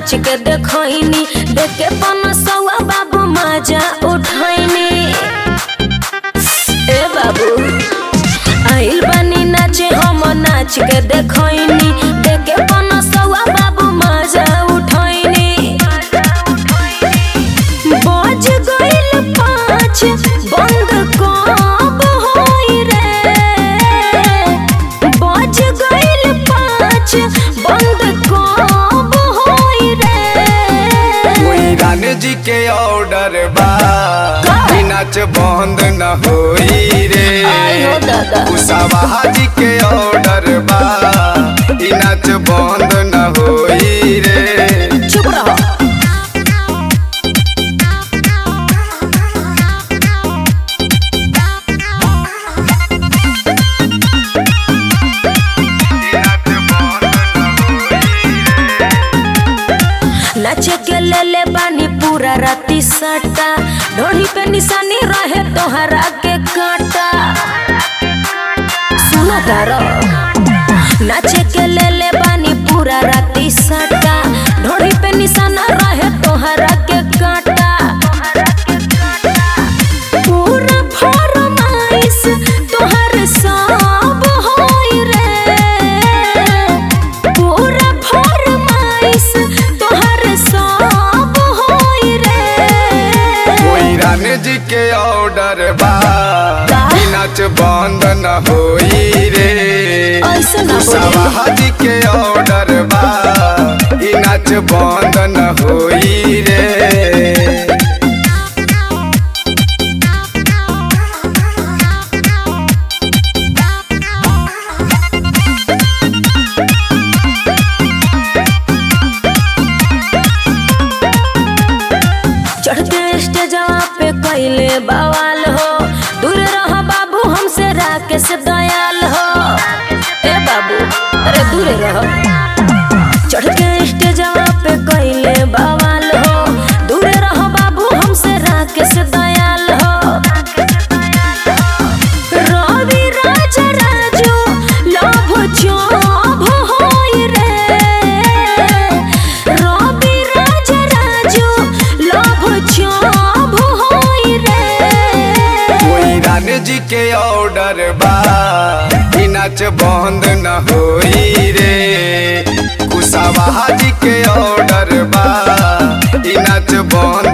नाच के देखनी देख के पनसवा बाबू मजा उठैनी ए बाबू आइल बानी नाचे हम नाच के देखनी देख के पनसवा बाबू मजा उठैनी बज गइल पाँच बंद कब होई रे बज गइल पाँच बंद कब होई रे कोई रानी जी के ऑर्डर बा ई नाच बंद न होई रे आई हो दादा। कुशावाहा जी के ऑर्डर बा ई नाच बंद न होई रे चुप रहो नाचे के ले ले बानी पूरा राती सटा ढोली पे निशानी रहे तोहरा के काटा सुनो तारो नाचे के ले ले बानी पूरा राती सटा ढोली पे निशाना रहे तोहरा के काटा पूरा फरमाइश तोहर सब होई रे पूरा फरमाइश तोहर सब होई रे कोई रानी जी के ऑर्डर बा ई नाच बंद न होई रे ऐसे ना बोली। कुशावाहा जी के ऑर्डर बा ई नाच बंद न होई रे चढ़ते स्टेजवा पे कैले बवाल हो दूर रह बाबू हमसे राकेश दयाल हो ए बाबू अरे दूर रह चढ़ते स्टेजवा पे कैले बवाल हो दूर रह बाबू हमसे राकेश दयाल हो रवि राज राजू लभ चोभ होई रे रवि राज राजू लभ चोभ होई रे कोई रानी जी के ऑर्डर बा ई नाच बंद न होई रे कुशावाहा जी के ऑर्डर बा ई नाच बंद